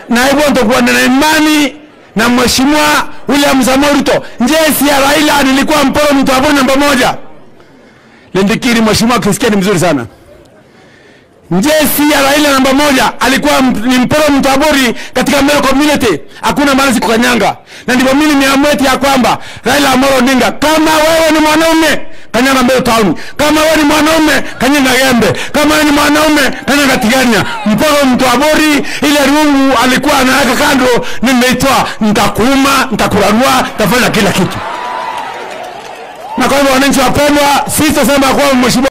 na hivyo nitakuwa na imani na mheshimiwa William Samoei Ruto. Njesi ya Raila nilikuwa mporo mtu hapo namba moja. Lindikiri mheshimiwa akisikia ni mzuri sana. Njesi ya Raila namba moja alikuwa m- ni mporo mtabori katika Melo community, hakuna mahali sikukanyanga, na ndivyo mimi nimeamua ya kwamba Raila Amolo Odinga, kama wewe ni mwanaume kanyanga Melo town, kama wewe ni mwanaume kanyanga Gembe, kama wewe ni mwanaume kanyanga Tigania, mporo mtabori. Ile rungu alikuwa anaweka kando, nimeitoa, nitakuuma, nitakurarua, nitafanya kila kitu. Na kwa hivyo wananchi wapendwa, sisi tunasema kwamba mheshimiwa